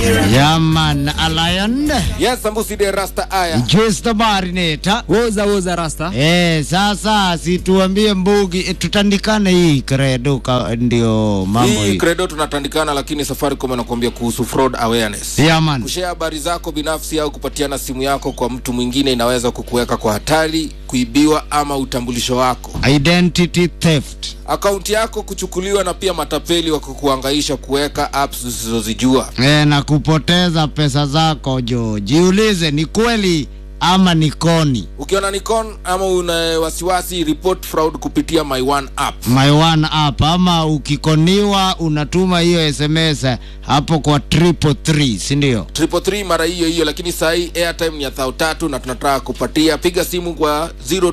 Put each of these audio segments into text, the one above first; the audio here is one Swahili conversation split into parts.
Yaman Alion Yes, Sambusi de Rasta Aya. Just the Marinator. woza woza rasta Eh, sasa situambie Mbugi eh, tutandikane hii credo ka, ndio mambo Hii hii. credo tunatandikana, lakini Safaricom anakuambia kuhusu fraud awareness. Yaman. Kushare habari zako binafsi au kupatiana simu yako kwa mtu mwingine inaweza kukuweka kwa hatari, kuibiwa ama utambulisho wako, Identity theft. akaunti yako kuchukuliwa, na pia matapeli wa kukuhangaisha kuweka apps usizozijua. E, na kupoteza pesa zako jo. Jiulize ni kweli ama ni koni. Ukiona Nikon ama una wasiwasi, report fraud kupitia My One app. My one app ama ukikoniwa unatuma hiyo SMS hapo kwa triple three, si ndio? triple three mara hiyo hiyo, lakini saa hii airtime ni ya thao tatu na tunataka kupatia. Piga simu kwa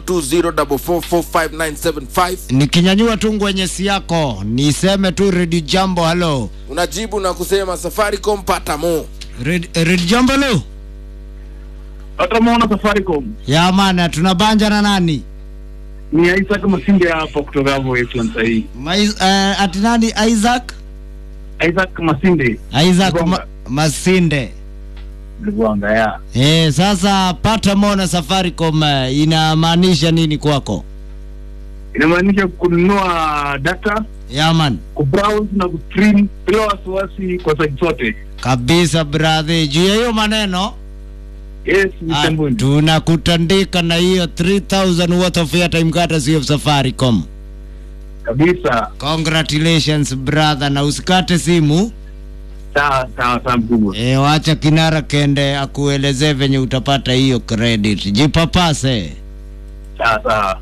0204445975 Nikinyanyua tu ngwenyesi yako niseme tu Redio Jambo, halo unajibu na kusema Safaricom pata mo. Red- Redio Jambo, lo hata maona Safaricom ya maana tunabanja na nani ni Isaac Masinde hapa kutoka hapo Westland sahii. Mais, uh, ati nani Isaac Isaac Masinde Isaac Lugonga. ma, Masinde Lugonga ya Eh, sasa pata mona Safaricom eh, inamaanisha nini kwako? inamaanisha kununua data, Yaman kubrowse na kustream bila wasiwasi kwa site zote. kabisa brother, juu ya hiyo maneno Yes, ah, mtambuni tunakutandika na hiyo 3000 worth of airtime courtesy of Safaricom. kabisa. Congratulations brother, na usikate simu Sawa sawa sawa, mkubwa. e, wacha kinara kende akuelezee venye utapata hiyo credit. Jipapase. Sawa sawa.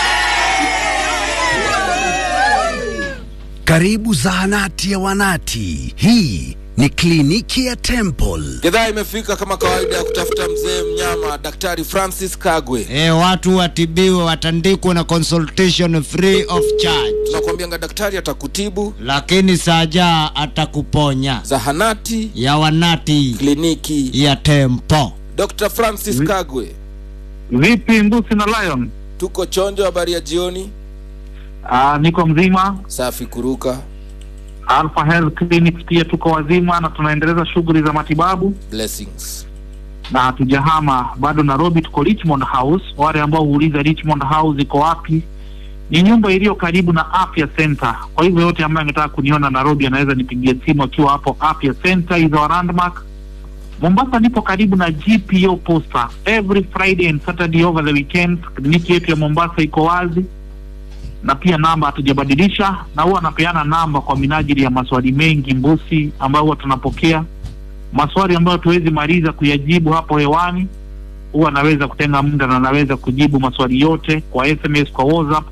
Karibu zahanati ya wanati. Hii ni kliniki ya Temple. Gedhaa imefika kama kawaida ya kutafuta mzee mnyama, Daktari Francis Kagwe. E, watu watibiwe, watandikwe na consultation free of charge, Tunakuambianga daktari atakutibu. lakini saja atakuponya. Zahanati, Ya wanati kliniki, ya Tempo. Dr. Francis Kagwe. Vipi Mbusi na Lion? Tuko chonjo, habari ya jioni. Ah, niko mzima. Safi kuruka. Alpha Health Clinics pia tuko wazima na tunaendeleza shughuli za matibabu Blessings. na hatujahama bado. Nairobi tuko Richmond House. Wale ambao huuliza Richmond House iko wapi, ni nyumba iliyo karibu na Afya Center. Kwa hivyo yote ambaye angetaka kuniona Nairobi anaweza nipigie simu akiwa hapo Afya Center is our landmark. Mombasa nipo karibu na GPO Posta. Every Friday and Saturday over the weekend kliniki yetu ya Mombasa iko wazi na pia namba hatujabadilisha, na huwa anapeana namba kwa minajili ya maswali mengi mbusi ambayo huwa tunapokea maswali ambayo tuwezi maliza kuyajibu hapo hewani. Huwa anaweza kutenga muda na anaweza kujibu maswali yote kwa SMS, kwa WhatsApp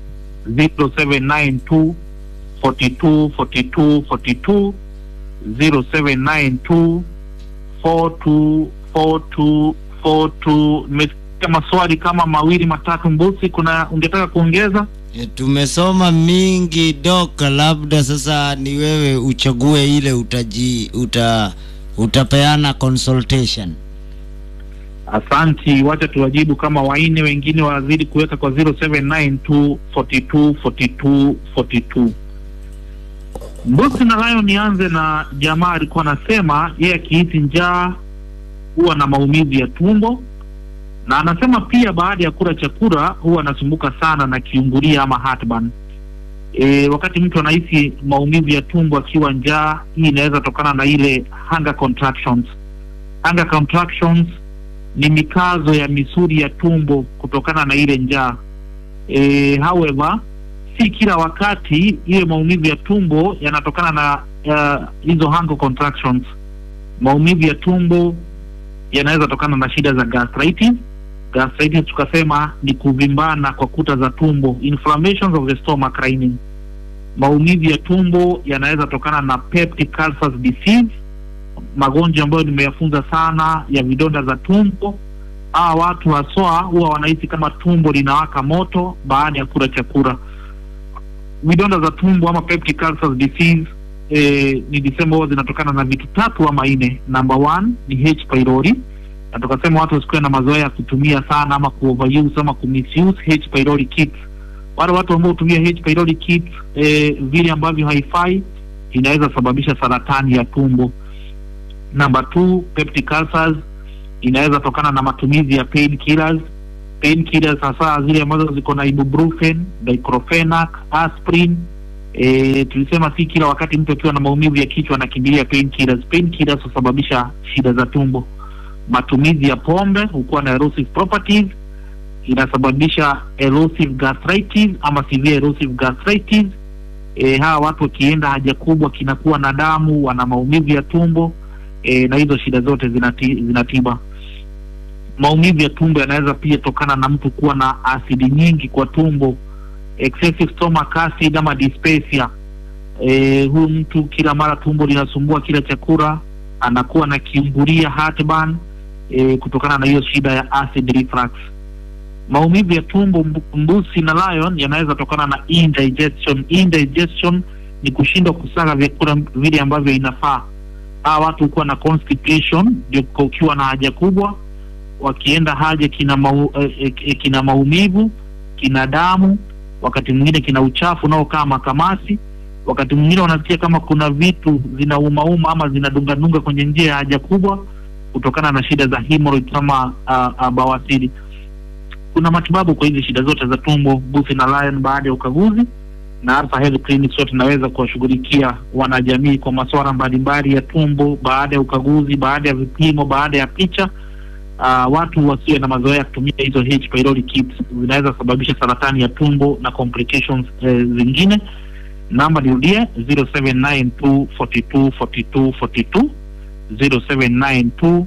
0792 42 42 42 0792 42 42 42. Nimesikia maswali kama mawili matatu mbusi, kuna ungetaka kuongeza? E, tumesoma mingi doka, labda sasa ni wewe uchague ile utaji uta utapeana consultation. Asanti, wacha tuwajibu kama waine, wengine wazidi kuweka kwa 0792 42 42 42. Mbusi na Lion, nianze na jamaa alikuwa anasema yeye akihisi njaa huwa na maumivu ya tumbo, na anasema pia baada ya kula chakula huwa anasumbuka sana na kiungulia ama heartburn. E, wakati mtu anahisi maumivu ya tumbo akiwa njaa, hii inaweza tokana na ile hunger contractions. Hunger contractions ni mikazo ya misuli ya tumbo kutokana na ile njaa. E, however si kila wakati ile maumivu ya tumbo yanatokana na uh, hizo hunger contractions. Maumivu ya tumbo yanaweza tokana na shida za gastritis. Gastritis tukasema ni kuvimbana kwa kuta za tumbo, inflammations of the stomach lining. Maumivu ya tumbo yanaweza tokana na peptic ulcer disease magonjwa ambayo nimeyafunza sana ya vidonda za tumbo. Hawa watu haswa huwa wanahisi kama tumbo linawaka moto baada ya kula chakula. Vidonda za tumbo ama peptic ulcer disease eh, nilisema huwa zinatokana na vitu tatu ama nne. Number one ni H pylori, na tukasema watu wasikuwe na mazoea ya kutumia sana ama kuoveruse ama kumisuse H pylori kits. Wale watu ambao hutumia H pylori kits eh, vile ambavyo haifai inaweza sababisha saratani ya tumbo Number two, peptic ulcers inaweza tokana na matumizi ya pain killers. Pain killers hasa zile ambazo ziko na ibuprofen, diclofenac, aspirin. E, tulisema si kila wakati mtu akiwa na maumivu ya kichwa anakimbilia pain killers. Pain killers husababisha shida za tumbo. Matumizi ya pombe hukuwa na erosive properties, inasababisha erosive gastritis ama severe erosive gastritis. E, hawa watu wakienda haja kubwa kinakuwa na damu, wana maumivu ya tumbo e, na hizo shida zote zinati, zinatiba. Maumivu ya tumbo yanaweza pia tokana na mtu kuwa na asidi nyingi kwa tumbo, excessive stomach acid ama dyspepsia. E, huyu mtu kila mara tumbo linasumbua kila chakula, anakuwa na kiungulia heartburn, e, kutokana na hiyo shida ya acid reflux. Maumivu ya tumbo mbu- mbusi na lion yanaweza tokana na indigestion. Indigestion ni kushindwa kusaga vyakula vile ambavyo inafaa. Hawa watu hukuwa na constipation, ndio ukiwa na haja kubwa, wakienda haja kina mau, eh, eh, kina maumivu, kina damu, wakati mwingine kina uchafu unaokaa makamasi, wakati mwingine wanasikia kama kuna vitu zinaumauma ama zinadungadunga kwenye njia ya haja kubwa kutokana na shida za hemorrhoid kama uh, uh, bawasiri. Kuna matibabu kwa hizi shida zote za tumbo, Busi na Lion baada ya ukaguzi na Alpha Health Clinic sote tunaweza kuwashughulikia wanajamii kwa masuala mbalimbali ya tumbo baada ya ukaguzi, baada ya vipimo, baada ya picha. Uh, watu wasiwe na mazoea ya kutumia hizo H pylori kits zinaweza sababisha saratani ya tumbo na complications eh, zingine. Namba nirudie 0792 42 42 42 0792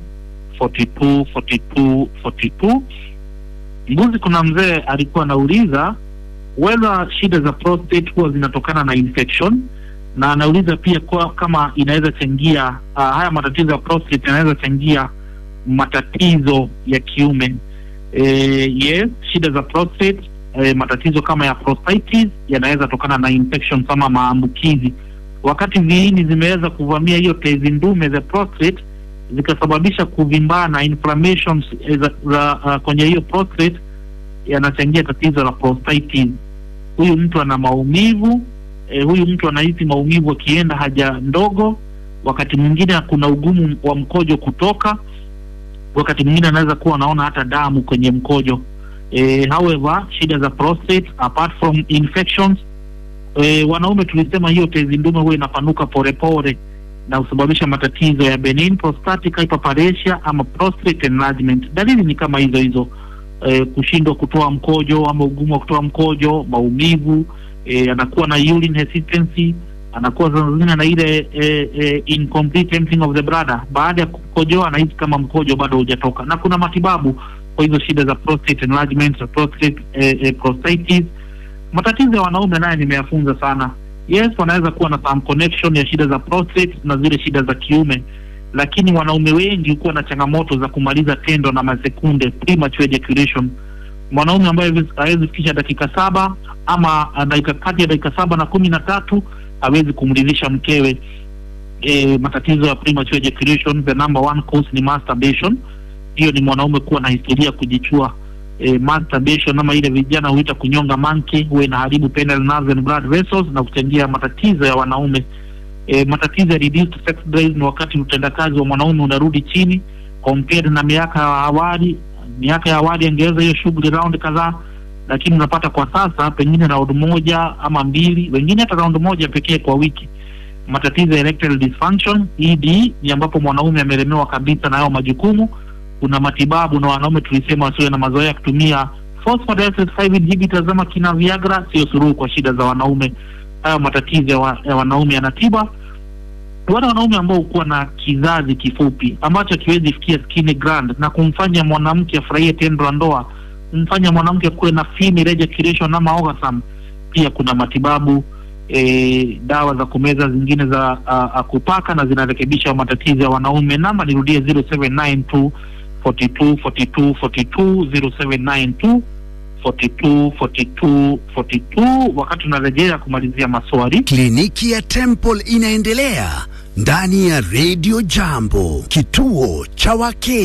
42 42 42. Mbuzi, kuna mzee alikuwa anauliza whether shida za prostate huwa zinatokana na infection na anauliza pia kwa, kama inaweza changia uh, haya matatizo ya prostate yanaweza changia matatizo ya kiume. E, yes, shida za prostate e, matatizo kama ya prostatitis yanaweza tokana na infection kama maambukizi. Wakati viini zimeweza kuvamia hiyo tezi ndume za prostate zikasababisha kuvimbana inflammations eh, za, za uh, kwenye hiyo prostate yanachangia tatizo la prostatitis. Huyu mtu ana maumivu e, huyu mtu anahisi maumivu akienda haja ndogo, wakati mwingine kuna ugumu wa mkojo kutoka, wakati mwingine anaweza kuwa anaona hata damu kwenye mkojo. E, however shida za prostate apart from infections e, wanaume tulisema hiyo tezi ndume huwa inapanuka polepole na husababisha matatizo ya benign prostatic hyperplasia ama prostate enlargement. Dalili ni kama hizo hizo eh, kushindwa kutoa mkojo ama ugumu wa kutoa mkojo, maumivu eh, anakuwa na urine hesitancy, anakuwa saa zingine na ile eh, eh, incomplete emptying of the bladder. Baada ya kukojoa anahisi kama mkojo bado hujatoka, na kuna matibabu kwa hizo shida za prostate enlargement, za prostate eh, eh, prostatitis. Matatizo ya wanaume naye nimeyafunza sana. Yes, wanaweza kuwa na some connection ya shida za prostate na zile shida za kiume lakini wanaume wengi hukuwa na changamoto za kumaliza tendo na masekunde premature ejaculation. Mwanaume ambaye hawezi fikisha dakika saba ama uh, dakika kati ya dakika saba na kumi na tatu hawezi kumridhisha mkewe. E, matatizo ya premature ejaculation, the number one cause ni masturbation. Hiyo ni mwanaume kuwa na historia ya kujichua. E, masturbation ama ile vijana huita kunyonga manke, huwa inaharibu penile nerves and blood vessels na kuchangia matatizo ya wanaume e, matatizo ya reduced sex drive ni wakati utendakazi wa mwanaume unarudi chini compared na miaka ya awali. Miaka ya awali angeweza hiyo shughuli round kadhaa, lakini unapata kwa sasa pengine round moja ama mbili, wengine hata round moja pekee kwa wiki. Matatizo ya erectile dysfunction ED ni ambapo mwanaume amelemewa kabisa na hayo majukumu. Kuna matibabu na wanaume tulisema wasiwe na mazoea ya kutumia phosphodiesterase 5 inhibitors ama kina Viagra, sio suluhu kwa shida za wanaume hayo matatizo ya, wa, ya wanaume yanatiba. Wale wanaume ambao hukuwa na kizazi kifupi ambacho kiwezi fikia skin gland na kumfanya mwanamke afurahie tendo la ndoa, kumfanya mwanamke kuwe na female ejaculation ama orgasm, pia kuna matibabu e, dawa za kumeza zingine za a, a, kupaka na zinarekebisha matatizo ya wanaume. Namba nirudie 0792 42 42 42 0792 42 42 42. Wakati unarejea kumalizia maswali, Kliniki ya Temple inaendelea ndani ya Radio Jambo, kituo cha Wakenya.